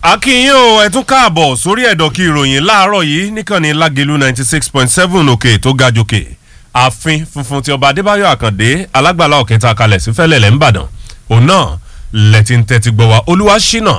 akínyìn o ẹ tún káàbọ̀ sórí ẹ̀dọ̀kí ìròyìn láàárọ̀ yìí níkànnì lágẹ̀lú ninety six point seven òkè tó ga jòkè ààfin funfun ti ọba adébáyọ̀ àkàndé alágbàlá ọ̀kẹta kalẹ̀ sí fẹ́lẹ̀lẹ̀ ńbàdàn òun náà lẹ́tí ń tẹ́tí gbọ́ wa olúwa ṣínà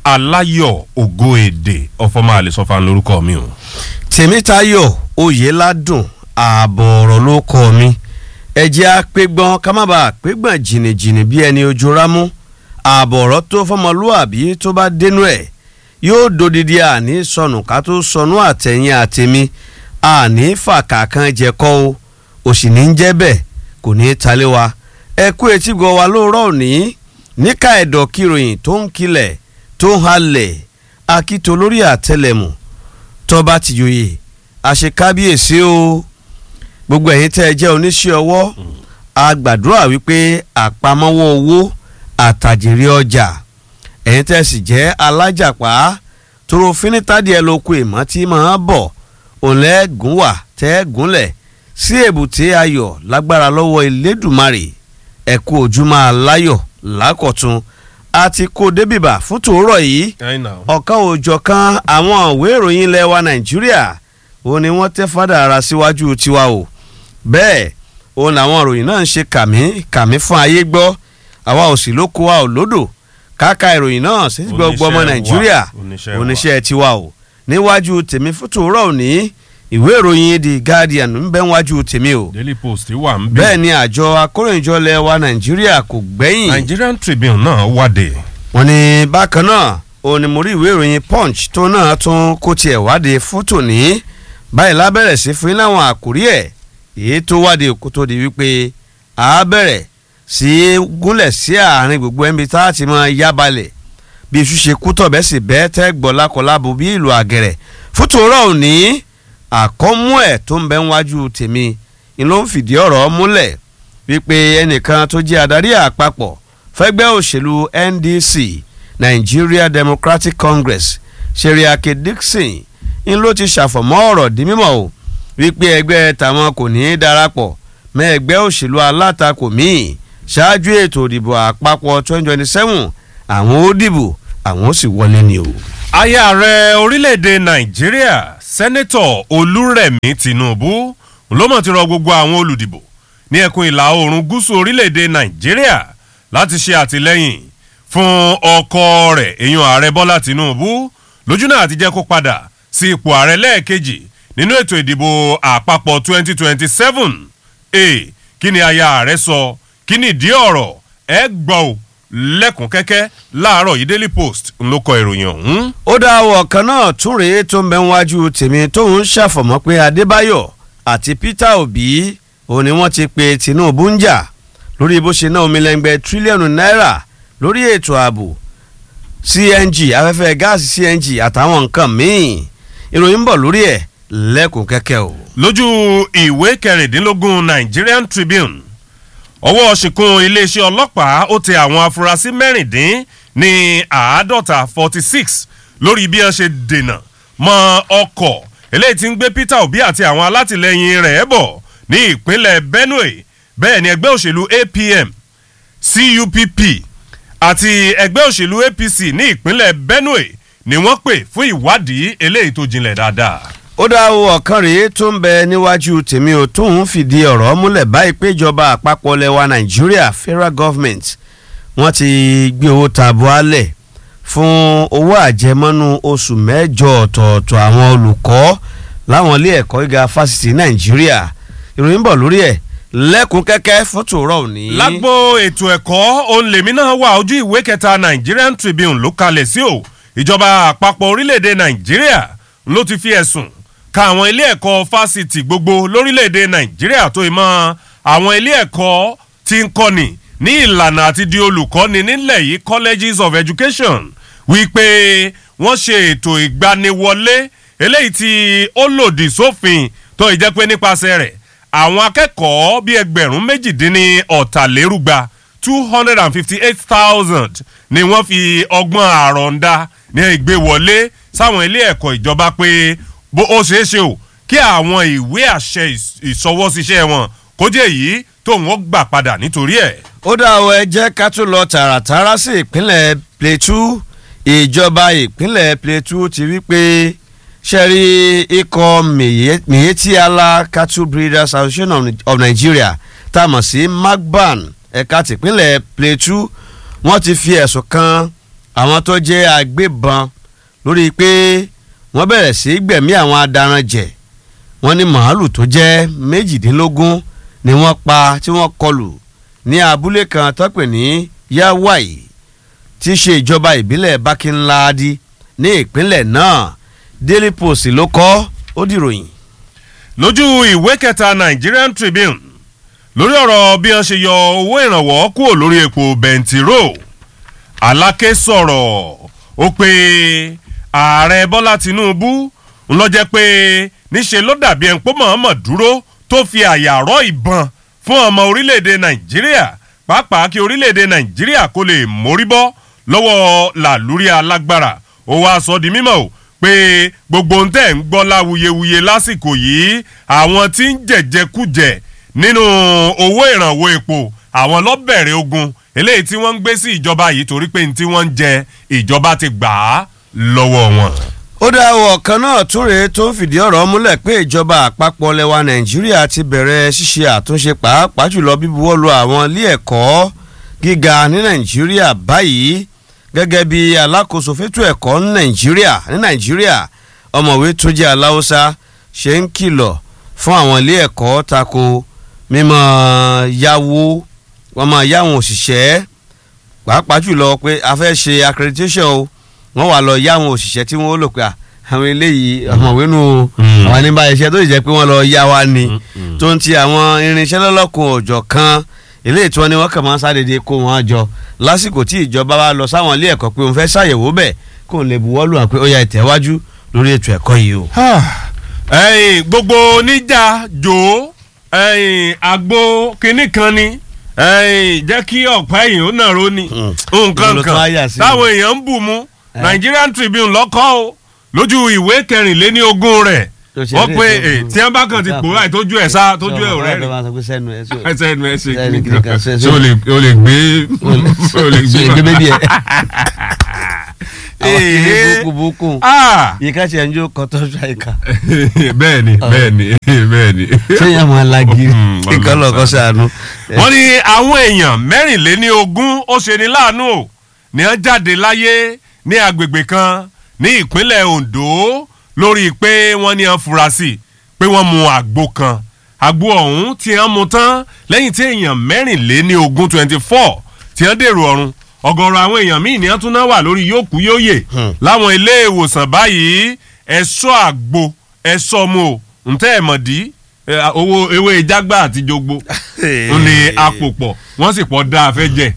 aláyọ̀ ògo èdè ọ̀fọ̀mọ́ àlẹ́sọ̀fà lórúkọ mi o. tèmítayọ̀ oyèládùn ààbọ̀ ọ̀rọ̀ ló kọ́ mi ẹ̀jẹ̀ apẹ́gbọ́n ká má bàa pẹ́gbọ́n jìnnìjìnnì bí ẹni ojú rámú ààbọ̀ ọ̀rọ̀ tó fọmọlúàbí tó bá dénú ẹ̀ yóò dodidi àní sọnù ká tó sọnù àtẹ̀yìn àtẹ̀mí àní fàkàkàn jẹ̀kọ́ o òsì ní jẹ́ bẹ́ẹ̀ kò ní í talé wa ẹ kú etí gbọ́ wa lóòrọ̀ òní níka ẹ̀dọ̀ kìròyìn tó ń kilẹ̀ tó ń halẹ̀ akíto lórí àtẹlẹ̀mù tọ́ba ti yòye àṣekábíyèsí o gbogbo ẹ̀yin tẹ́ ẹ jẹ́ oníṣẹ́ ọwọ́ a gbàdúrà wípé àpamọ́wọ́ owó àtàjèrè ọjà ẹ̀yin tẹ́ ẹ sì jẹ́ alájàpá tóró fínítàdìẹ lóko ìmọ̀ tí máa bọ̀ òǹlẹ́gùn wà tẹ́ gúnlẹ̀ sí èbúté ayọ̀ lágbára lọ́wọ́ elédùmarè ẹ̀kú ojúmọ́ aláyọ̀ lákọ̀tún àti kó débìbà fún tòórọ̀ yìí ọ̀kan òjọ̀kan àwọn ìwé ìròyìn ilẹ̀ wa nàìjíríà òun ni wọ́n tẹ́ fádà ara síwájú tiwa o bẹ́ẹ̀ òun làwọn ìròyìn náà ń ṣe kàmí kàmí fún ayé gbọ́ àwa ò sì lóko wa ò lódò káka ìròyìn náà sí gbogbo ọmọ nàìjíríà oníṣẹ́ tiwa o níwájú tèmi fún tòórọ̀ òní ìwé ìròyìn the guardian ń bẹ wájú tèmi o daily post wà ń bí. bẹ́ẹ̀ ni àjọ akóròyìnjọ lẹ̀ wa nàìjíríà kò gbẹ́yìn nigerian tribune náà wádìí. wọ́n ní bákan náà òun ni mo rí ìwé ìròyìn punch tó náà tún kó tiẹ̀ wádìí fótò ní báyìí lábẹ́rẹ̀ sí fún láwọn àkórí ẹ̀ èyí tó wádìí kó tó di wípé a bẹ̀rẹ̀ sí gúnlẹ̀ sí àárín gbogbo ẹ̀mí tá a ti máa yá balẹ̀ bí iṣu ṣe kú tọ̀bẹ́ sì bẹ́ẹ̀ tẹ́ gbọ́ lákọlábo bí ìlú àgẹ̀rẹ̀ fótò rọ̀ òní àkọ́mú ẹ̀ tó ń bẹ níwájú tèmi ni ló ń fìdí ọ̀rọ̀ múlẹ̀ wípé ẹnìkan tó jẹ́ adarí àpapọ̀ fẹ́gbẹ́ òṣèlú NDC Nigeria Democratic Congress Seriake Dixon ń ló ti ṣàfọ̀mọ́ ọ̀rọ̀ di mímọ̀ o wípé ẹgbẹ́ tàwọn kò ní í darapọ̀ mọ́ ẹgbẹ́ òṣèlú alátakò míì ṣáájú ètò ìdìbò àpapọ̀ 2027 àwọn ó dìbò àwọn ó sì wọlé ni o. aya ààrẹ orílẹ̀-èdè nàìjíríà sẹ́nẹ́tọ̀ olúrẹ̀mí tinubu ló mọ̀ ti rọ gbogbo àwọn olùdìbò ní ẹkùn ìlà oòrùn gúúsù orílẹ̀-èdè nàìjíríà láti ṣe àtìlẹ́yìn fún ọkọ rẹ̀ èèyàn ààrẹ bọ́lá tinubu lójúnà àti jẹ́ kó padà sí ipò ààrẹ lẹ́ẹ̀kejì nínú ètò ìdìbò àpapọ̀ 2027 e kí ni aya ààrẹ sọ kí ni ìdí ọ̀rọ̀ ẹ gbọ́ ò lẹ́kùn kẹ́kẹ́ láàárọ̀ yìí daily post ló kọ ìròyìn ọ̀hún. ó dá àwọ̀ kan náà tún rèé tó ń bẹ wájú tèmi tóun ṣàfọ̀mọ́ pé adébáyọ̀ àti peter obi òun ni wọ́n ti pe tinubu ń jà lórí bó ṣe ná omilẹ́ngbẹ́ tírílíọ̀nù náírà lórí ètò ààbò cng afẹ́fẹ́ gáàsì cng àtàwọn nǹkan míì ìròyìn ń bọ̀ lórí ẹ̀ lẹ́kùn kẹ́kẹ́ o. lójú ìwé kẹrìndínlógún nigerian tribune ọwọ́ ṣìkún iléeṣẹ́ ọlọ́pàá ó tẹ àwọn afurasí mẹ́rìndín ní àádọ́ta forty six lórí bí wọ́n ṣe dènà mọ́ ọkọ̀ eléyìí tí ń gbé peter obi àti àwọn alátìlẹyìn rẹ̀ bọ̀ ní ìpínlẹ̀ benue bẹ́ẹ̀ ni ẹgbẹ́ òṣèlú apm cupp àti ẹgbẹ́ òṣèlú apc ní ìpínlẹ̀ benue ni wọ́n pè fún ìwádìí eléyìí tó jinlẹ̀ dáadáa ó dá owó ọ̀kan rèé tó ń bẹ níwájú tèmi ò tóun fìdí ọ̀rọ̀ múlẹ̀ báyìí pé ìjọba àpapọ̀ lẹwa nàìjíríà federal government wọ́n ti gbé owó tabua lẹ̀ fún owó àjẹmọ́nú oṣù mẹ́jọ ọ̀tọ̀ọ̀tọ̀ àwọn olùkọ́ láwọn ilé ẹ̀kọ́ gíga fásitì nàìjíríà ìròyìn bọ̀ lórí ẹ̀ lẹ́kùn kẹ́kẹ́ fótó rọ̀ òní. lágbo ètò ẹ̀kọ́ òun lèmi náà wà ojú ìwé kẹta nigerian tribune ló kalẹ̀ sí o ìjọba àpapọ̀ orílẹ̀-èdè nàìjíríà ló ti fi ẹ̀sùn ka àwọn ilé ẹ̀kọ́ fásitì gbogbo lórílẹ̀‐èdè nàìjíríà tó ìmọ̀ àwọn ilé ẹ̀kọ́ tí ń kọ́ni ní ìlànà àti di olùkọ́ni nílẹ̀ yìí colleges of education wípé wọ́n ṣe ètò ìgbaniwọlé eléyìí tí ó lòdì sófin tó ìjẹ́ pé nípasẹ̀ rẹ̀ àwọn akẹ́kọ̀ọ́ bíi ẹgbẹ̀rún méjìdínní ọ̀tàlérúgba two hundred and fifty eight thousand ni wọ́n fi ọgbọ́n àrọ̀ǹda ní ìgbéwọlé sáwọn ilé ẹ̀kọ́ ìjọba pé bó ó ṣeé ṣe o kí àwọn ìwé àṣẹ ìṣọwọ́síṣẹ́ wọn kó jẹ́ èyí tóun ó gbà padà nítorí ẹ̀. ó dá ọ ẹ jẹ́ ká tún lọ tààràtàrà sí ìpínlẹ̀ plateau ìjọba ìpínlẹ̀ Plateau ti wí pé ṣẹ́rí ikọ̀ Miyetti Allah Cattle Breeders Association of, of Nigeria tá a mọ̀ sí magban ẹ̀ka tìpínlẹ̀ Plateau wọ́n ti fi ẹ̀sùn kan àwọn tó jẹ́ agbébọn lórí pé wọ́n bẹ̀rẹ̀ sí gbẹ̀mí àwọn adaranjẹ̀ wọ́n ní màálù tó jẹ́ méjìdínlógún ni wọ́n pa tí wọ́n kọlù ní abúlé kan tó pè ní Yawai tí í ṣe ìjọba ìbílẹ̀ Bakinladi ní ìpínlẹ̀ náà Daily Post ló kọ ó dìròyìn. lójú ìwé kẹta Nigerian Tribune lórí ọ̀rọ̀ bí wọ́n ṣe yọ owó ìrànwọ́ kúrò lórí epo bẹntiró Aláké sọ̀rọ̀ ó pé ààrẹ Bọ́lá Tinubu ń lọ jẹ́ pé níṣe ló dàbí ẹni pé mọ̀ọ́mọ̀ dúró tó fi àyà rọ́ ìbọn fún ọmọ orílẹ̀-èdè Nàìjíríà pàápàá kí orílẹ̀-èdè Nàìjíríà kó lè mórí bọ́ lọ́wọ́ làlúrí alágbára ó wá sọ di mímọ̀ o pé gbogbo ń tẹ̀ ń gbọ́ láwuyewuye lásìkò yìí àwọn tí ń jẹ̀jẹ̀kújẹ̀ nínú owó ìrànwọ́ epo àwọn lọ́bẹ̀rẹ̀ ogun eléyìí tí wọ́n ń gbé sí ìjọba yìí torí pé ní tí wọ́n ń jẹ ìjọba ti gbà á lọ́wọ́ wọn. ó dá ọ̀kan náà tún rèé tó ń fìdí ọ̀rọ̀ múlẹ̀ pé ìjọba àpapọ̀ lẹwa Nàìjíríà ti bẹ̀rẹ̀ ṣíṣe àtúnṣe pàápàá jùlọ bíbuwọ́lu àwọn ilé ẹ̀kọ́ gíga ní Nàìjíríà báyìí gẹ́gẹ́ bí alákòóso fétò ẹ̀kọ́ ní Nàìjíríà ní Nàìjíríà ọ̀mọ̀wé tó jẹ́ aláwọ́sá ṣe ń kìlọ̀ fún àwọn ilé ẹ̀kọ́ tako mímọ́ yáwó wọ́n máa yáwọn òṣìṣẹ́ pàápàá jùlọ pé a fẹ́ ṣe accreditation o wọ́n wà lọ yáwọn òṣìṣẹ́ tí wọ́n lò pé àwọn eléyìí ọ̀mọ̀wé nù àwọn àníbá iṣẹ́ tó jẹ́ pé wọ́n lọ yá wa ni tó ń ti àwọn irinṣẹ́ lọ́lọ́kun ọ̀jọ̀ kan eléyìí tí wọ́n ní wọ́n kàn máa ń sádédé kó wọn jọ lásìkò tí ìjọba wa lọ sáwọn ilé ẹ̀kọ́ pé òun fẹ́ ṣàyẹ̀wò bẹ̀ kó n lè buwọ́lù hàn pé ó yá ìtẹ̀wájú lórí ètò ẹ̀kọ́ yìí o. ẹ̀yin gbogbo oníjà jò ẹ̀yin àgbo kinní kan ni ẹ̀yin jẹ́ kí ọ̀pá ẹ̀yìn ó nàró ni nǹkan kan táwọn èèyàn ń bù mú Nigerian Tribune lọ́kọ́ o lójú ìwé kẹrìnléní ogún rẹ̀ wọ́n pe tí wọ́n bá kàn ti pòórá ìtójú ẹ̀ sá tójú ẹ̀ ọ̀rẹ́ rẹ̀ ẹsẹ̀ ẹnu ẹ̀ ṣe kí nìkan ṣé o lè gbé o lè gbé bébí ẹ̀ àwọn kìíní búkúbúkú yìí ká ṣe ń jó kọtọ́ ṣàìkà. bẹ́ẹ̀ni bẹ́ẹ̀ni bẹ́ẹ̀ni. sẹ́yìn àwọn alági kíkan lọ́kọ́ sànú. wọ́n ní àwọn èèyàn mẹ́rìnléní ogún ó ṣe ní láàánú o ní wọ́n jáde láyé ní agbègbè kan ní ìpínlẹ̀ Ondo lórí pé wọ́n ní afurasí pé wọ́n mu àgbo kan àgbo ọ̀hún tí wọ́n mu tán lẹ́yìn tí èèyàn mẹ́rìnléní ogún twenty four tí wọ́n dèrò ọ̀run ọ̀gọ̀rọ̀ àwọn èèyàn míì ní wọ́n tún náà wà lórí yòókù yóòyè láwọn ilé ìwòsàn báyìí ẹ̀ṣọ́ àgbo ẹ̀ṣọ́ mu ò ntẹ́ ẹ̀ mọ̀ dí owó ewé jágbá àti jogbo ń ní apòpọ̀ wọ́n sì pọ̀ dáa fẹ́ jẹ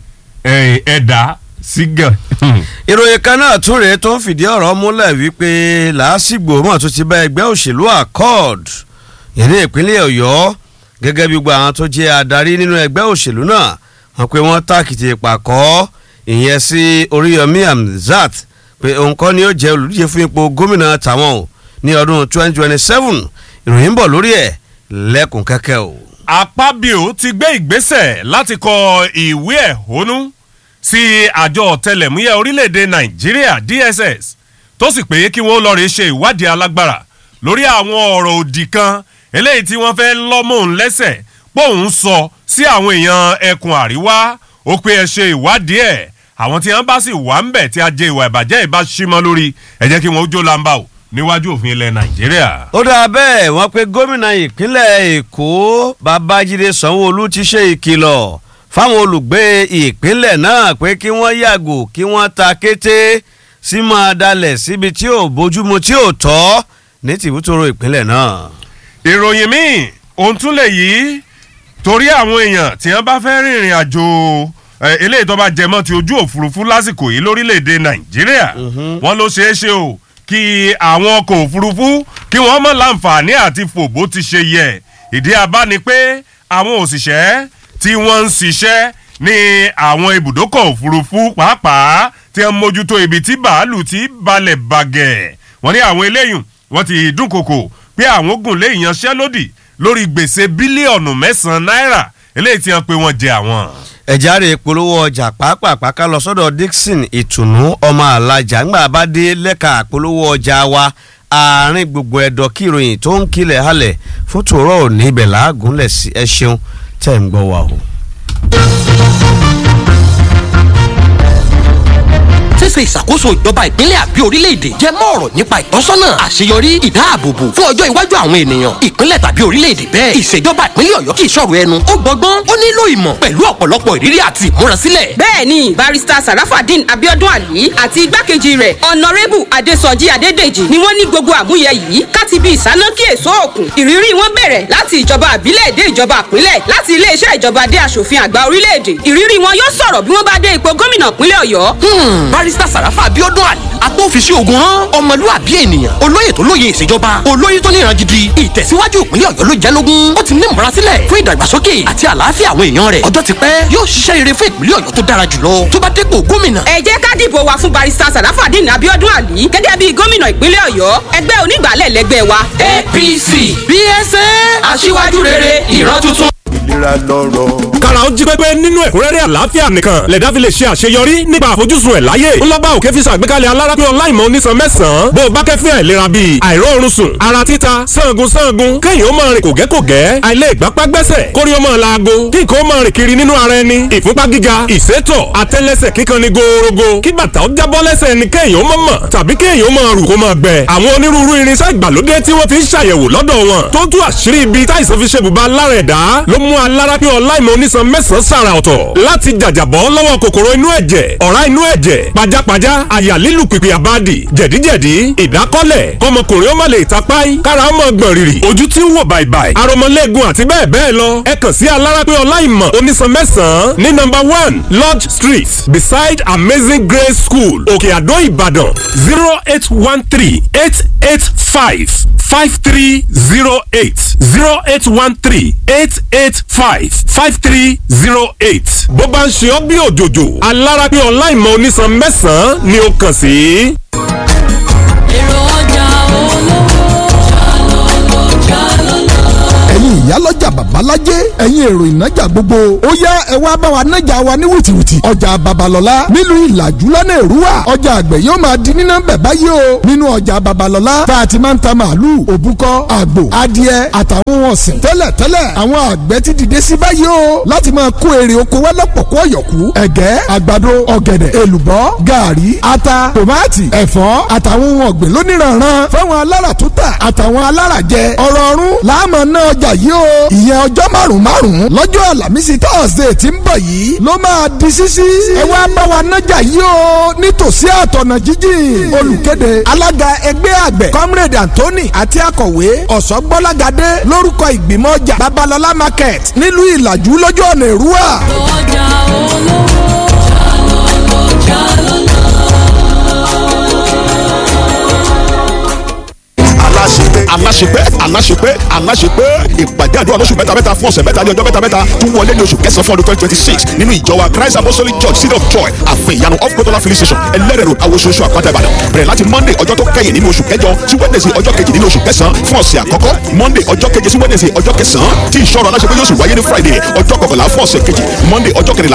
ẹ̀dá sígàn. ìròyìn kan náà tún rèé tó ń fìdí ọ̀rọ̀ múlẹ̀ wípé làásìgbò mọ̀ tó ti bá ẹgbẹ́ òṣèlú accord yẹn ní ìpínlẹ̀ ọ̀yọ́ gẹ́gẹ́ bí gbogbo àwọn tó jẹ́ adarí nínú ẹgbẹ́ òṣèlú náà wọ́n pé wọ́n tàkìtì pàkọ́ ìyẹn sí oríyọmí amzat pé òun kọ́ ni ó jẹ́ olùdíje fún ipò gómìnà tàwọn o ní ọdún 2027 ìròyìn ń bọ̀ lórí ẹ̀ lẹ́kùn kẹ́kẹ́ o. Akpabio ti gbé ìgbésẹ̀ láti kọ ìwé ẹ̀hónú sí àjọ ọ̀tẹlẹ̀múyẹ́ orílẹ̀-èdè Nàìjíríà DSS tó sì pé kí wọ́n lọ́ọ́ rí ṣe ìwádìí alágbára lórí àwọn ọ̀rọ̀ òdì kan eléyìí tí wọ́n fẹ́ lọ́mọ̀ òun lẹ́sẹ̀ pòun sọ sí àwọn èèyàn ẹkùn àríwá ó pé ẹ ṣe ìwádìí ẹ̀ àwọn tí wọ́n bá sì wà ń bẹ̀ tí a jẹ ìwà ìbàjẹ́ ìbá símọ́ lórí ẹ jẹ́ kí wọ́n ó jó lamba o níwájú òfin ilẹ̀ Nàìjíríà. ó dáa bẹ́ẹ̀ wọ́n pé gómìnà ìpínlẹ̀ Èkó Babájídé Sanwó-Olú ti ṣe ìkìlọ̀ fáwọn olùgbé ìpínlẹ̀ náà pé kí wọ́n yàgò kí wọ́n ta kété sí máa dalẹ̀ síbi tí ò bójúmu tí ò tọ́ ní tìbútòrò ìpínlẹ̀ náà. ìròyìn míì ohun tún lè yí torí àwọn èèyàn tí wọ́n bá fẹ́ rìnrìn àjò eléyìí tó bá jẹmọ́ ti ojú òfurufú lásìkò yìí lórílẹ̀‐èdè nàìjíríà wọ́n ló ṣeé ṣe o kí àwọn ọkọ̀ òfurufú kí wọ́n mọ̀ láǹfààní àti fò bó ti ṣe yẹ ìdí abá ni pé àwọn òṣìṣẹ́ tí wọ́n ń ṣiṣẹ́ ní àwọn ibùdókọ̀ òfurufú pàápàá tí wọ́n mójútó ibi tí bàálù ti balẹ̀ bàgẹ̀ wọ́n ní àwọn eléyìí wọ́n ti dúnkokò pé àwọn gùn lé ìyanṣẹ́lódì lórí gbèsè bílíọ̀nù mẹ́sàn-án náírà eléyìí tí wọ́n pe wọ́n jẹ àwọn. ẹ̀járe polówó ọjà pàápàá ká lọ sọ́dọ̀ Dixon ìtùnú ọmọ alájà ńgbà bá dé lẹ́ka polówó ọjà wa àárín gbogbo ẹ̀dọ̀ kí ìròyìn tó ń kilẹ̀ halẹ̀ fún tòró òní ibẹ̀ làágùnlẹ̀ sí ẹ ṣeun tẹ̀ ń gbọ́ wa o. ṣíṣe ìṣàkóso ìjọba ìpínlẹ̀ àbí orílẹ̀-èdè jẹ́ mọ́ ọ̀rọ̀ nípa ìtọ́sọ́nà àṣeyọrí ìdáàbòbò fún ọjọ́ iwájú àwọn ènìyàn ìpínlẹ̀ tàbí orílẹ̀-èdè bẹ́ẹ̀ ìṣèjọba ìpínlẹ̀ ọ̀yọ́ kì í ṣọ̀rọ̀ ẹnu ó gbọ́gbọ́n ó nílò ìmọ̀ pẹ̀lú ọ̀pọ̀lọpọ̀ ìrírí àti ìmúrasílẹ̀. bẹ́ẹ̀ni barista sarafadin abiodun ali àti igbákejì rẹ̀ ọ̀nàrẹ́bù adésọjí adédèjì ni wọ́n ní gbogbo àmúyẹ yìí káti bí ìsánákí èso òkun ìrírí wọn bẹ̀rẹ̀ láti ìjọba àbílẹ̀ dé ìjọba àpínlẹ̀ láti iléeṣẹ́ ìjọba dé aṣòfin àgbà orílẹ̀-èdè ìrírí wọn yóò sọ̀rọ̀ bí wọ́n bá dé ipò gómìnà ìpínlẹ̀ ọ̀yọ́. barista sàràfà abiodun ali agbófinṣe ogun hàn ọmọlúwàbí ènìyàn olóyè tó lóye ìṣèjọba olóyè tó níran gidi ìtẹ̀síwájú ìpínlẹ̀ ọ̀yọ́ ló jẹ́ lógún ó ti ní ìmúrasílẹ̀ fún ìdàgbàsókè àti àlàáfíà àwọn èèyàn rẹ̀ ọjọ́ ti pẹ́ yóò ṣiṣẹ́ rere fún ìpínlẹ̀ ọ̀yọ́ tó dára jùlọ tó bá dépò gómìnà. ẹ jẹ́ ká dìbò wa fún barista sarafadin abiodun ali gẹ́gẹ́ bí gómìnà ìpínlẹ̀ ọ̀yọ́ ẹgbẹ́ onígbàálẹ̀ lẹ́gbẹ́ wa. apc bsa aṣíwájú rere ìran tuntun ìlera lọ́rọ̀. kára ó jí pépé nínú ẹ̀kúnrẹ́rẹ́ àlàáfíà nìkan lẹ̀dá fi lè ṣe àṣeyọrí nípa àfojúsùn ẹ̀ láyé ńlọ́ba òkè fi ṣàgbékalẹ̀ alárápín ọláìmọ̀ onísan mẹ́sàn-án bó o bá kẹ́fín àìlera bíi àìróorun sùn ara títa sangun sangun kéèyàn ó máa rìn kògẹ́kògẹ́ àìlè ìgbápá gbẹ́sẹ̀ kórí ó máa laago kí nǹkan ó máa rìn kiri nínú ara ẹni ìfúnpá gíga ìsétọ̀ àtẹ́lẹsẹ̀ kíkan ni gòòrògò kí bàtà ó jábọ́ lẹ́sẹ̀ ẹni kéèyàn ó máa mọ̀ tàbí kéèyàn ó máa rù kó máa gbẹ àwọn onírúurú irinṣẹ́ ìgbàlódé tí wọ́n fi ń ṣàyẹ̀wò lọ́dọ̀ wọn tó tú àṣírí ibi táìsàn fi ṣe bùbá lára ẹ̀dá ló mú alárápín ọláìmọ̀ onísan mẹ́sàn-án sàrà ọ̀tọ̀ láti jàjàbọ́ lọ́wọ́ kòkòrò inú ẹ̀jẹ̀ ọ̀rá inú ẹ̀jẹ̀ pajápajá àyà lílù pìpì àbádì jẹ̀díjẹ̀dí ìdákọ́lẹ̀ kọmọkùnrin ó má lè tapáì kára ó mọ̀ gbọ̀n rìrì ojú tí ń wò bàìbàì aromọlẹ́gun àti bẹ́ẹ̀ bẹ́ẹ̀ lọ ẹ kàn sí alárápín ọláìmọ̀ onísan mẹ́sàn-án ní nọ́mbà one lodge street beside amazing grace school òkè àdó ìbàdàn zero eight one three eight eight five five three zero eight zero eight one three eight eight five five three zero eight. bó bá ń ṣe ọ́ bí òjòjò alárápín ọláìmọ̀ onísan mẹ́sàn-án ni ó kàn sí. èrò ọjà olówó ṣàlọ́lọ́ ṣàlọ́lọ́. ẹ̀yin ìyálọ́jà babalájẹ́ ẹ̀yin èrò ìnájà gbogbo ó yá ẹ wá bá wa nájà wa ní wìtìwìtì ọjà babalọ́lá nílùú ìlàjú lọ́nà èrúwà ọjà àgbẹ̀ yóò máa di nínà bẹ̀ báyìí o nínú ọjà babalọ́lá tá a ti máa ń ta màálù òbúkọ àgbò adìẹ àtàwọn ohun ọ̀sìn tẹ́lẹ̀ tẹ́lẹ̀ àwọn àgbẹ̀ ti dìde sí báyìí o láti máa kó èrè oko wá lọ́pọ̀ kó ọ̀yọ̀kú ẹ̀gẹ́ àgbàdo ọ̀gẹ̀dẹ̀ èlùbọ́ gàrí ata tòmátì ẹ̀fọ́ àtàwọn ohun ọ̀gbìn lóníranran fáwọn alára tó tà àtàwọn alára jẹ ọ̀rọ̀ ọ̀run láàmú náà ọjà yìí o ìyẹn ọjọ́ márùn-ún márùn-ún lọ́jọ́ àlàmísì tọ́sídẹ̀ẹ́ tí ń bọ̀ yìí ló máa di sísí ẹ wá bá wa nájà yìí o nítòsí àtọ̀nà jíjìn olùkéde alága ẹgbẹ́ àgbẹ̀ comrade anthony àti akọ̀wé ọ̀sọ́gbọ́lágadé lórúkọ ìgbìmọ̀ ọjà babalọlá market nílùú ìlàjú lọ́jọ́ ọ̀nà èrúwà. ọjà olówó ṣàlọ́lọ́ ṣàlọ́lọ́. aláṣepé aláṣepé aláṣepé aláṣepé ìpàdé àdúrà lóṣù mẹ́ta mẹ́ta fún ọ̀sẹ̀ mẹ́ta ní ọjọ́ mẹ́ta mẹ́ta tún wọlé ní oṣù kẹsàn-án fún ọdún twenty twenty six nínú ìjọ wa christ apostolic church city of joy àfin ìyanu off kotola filling station ẹlẹ́rẹ̀ road awososo àpáta ìbàdàn bẹ̀rẹ̀ láti monday ọjọ́ tó kẹ́yìn nínú oṣù kẹjọ sí wednesday ọjọ́ kejì nínú oṣù kẹsàn-án fún ọ̀sẹ̀ àkọ́kọ́ monday ọjọ́ keje sí wednesday ọjọ́ kẹsàn-án tí ìṣọ́rọ̀ aláṣepé yóò sì wáyé ní friday ọjọ́ kọkànlá fún ọ̀sẹ̀ kejì monday ọjọ́ kẹrìnlá